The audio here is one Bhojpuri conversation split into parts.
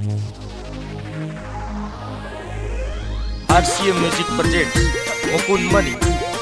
RCA Music presents Mukun Mani.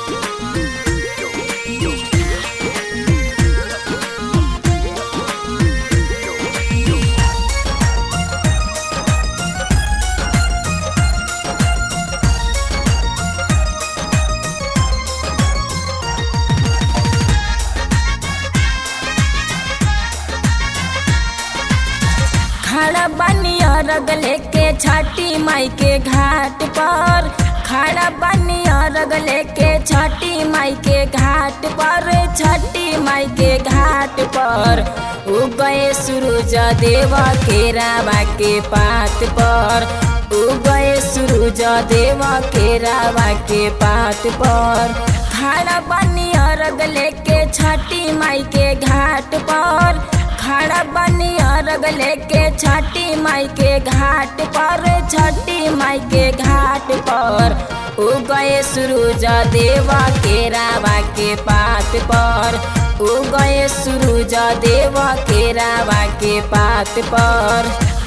खड़ा बनिया रग लेके छठी माई के घाट पर खड़ा बनिया रग लेके छठी माई के घाट पर छठी माई के घाट पर उगए सूरज देवा के रावा के पात पर उगए सूरज देवा के रावा के पात पर खड़ा बनिया रग लेके छठी माई के घाट पर खड़ा बनिया रग लेके छठी माई के घाट पर छठी माई के घाट पर उगए सूरज देवा के रावा के पात पर उगए सूरज देवा के रावा के पात पर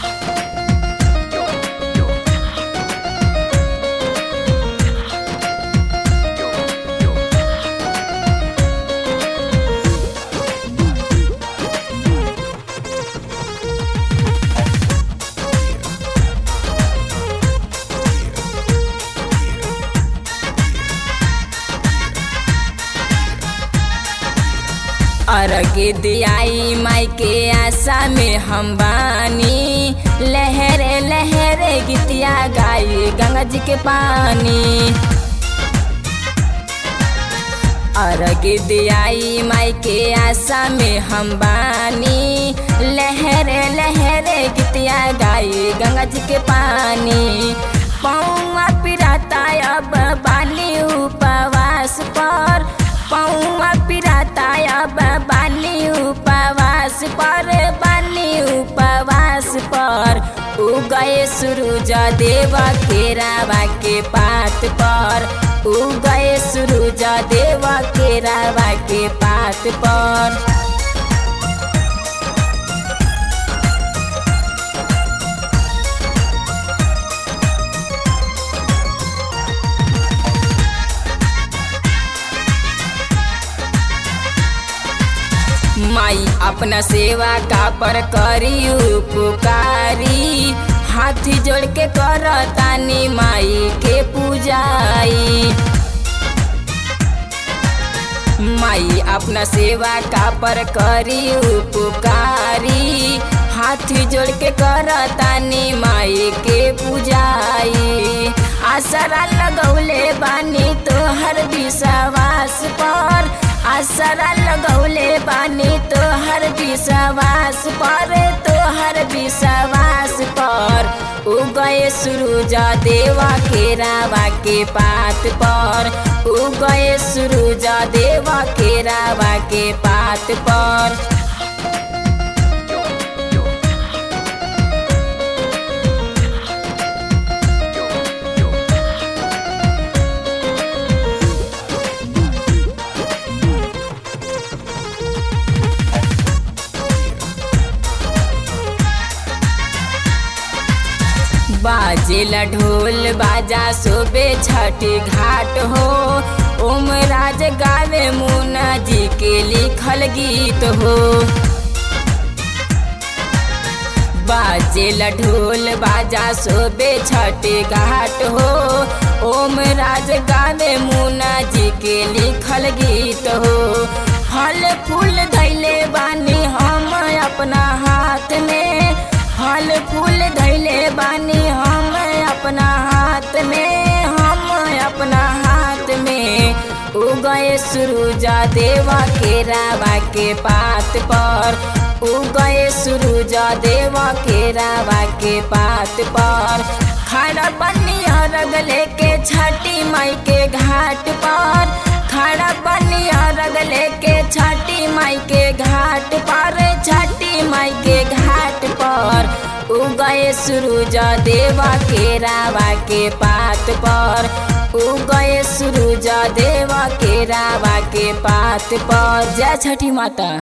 अर्घ दियाई माई के आशा में हम बानी लहरे लहरे गीतिया गाई गंगा जी के पानी अर्घ दियाई माई के आशा में हम बानी लहरे लहरे गीतिया गाई गंगा जी के पानी पौआ पिराता अब बानी उपवास पर पौआ पिराता अब बानी उपवास पर बानी उपवास पर उगए सूरज देवा के रावा के पात पर उगए सूरज देवा के रावा के पात पर माई अपना सेवा का पर करी उपकारी हाथ जोड़ के करतानी माई के पूजाई माई अपना सेवा का पर करी उपकारी हाथ जोड़ के करतानी माई के पूजाई आसरा लगौले बानी तोहर विश्वास पर आसरा लगौले बानी तोहर विश्वास पर तोहर विश्वास पर उगए सूरज देवा के रावा के पात पर उगए सूरज देवा के रावा के पात पर बाजेला ढोल बाजा सोबे छठी घाट हो ओम राज गावे मुना जी के लिखल गीत हो बाजेला ढोल बाजा सोबे छठी घाट हो ओम राज गावे मुना जी के लिखल गीत हो फल फूल धैले बानी हम अपना हाथ में फल फूल धैले बानी हम अपना हाथ में हम अपना हाथ में उगए सूरज देवा के रावा के पात पर उगए सूरज देवा के रावा के पात पर खड़ा बनिया रग लेके छठी माई के घाट पर खड़ा बनिया रग लेके छठी माई के घाट पर छठी माई के घाट पर उगए सूरज देवा के रावा के पात पर उगए सूरज देवा के रावा के पात पर जय छठी माता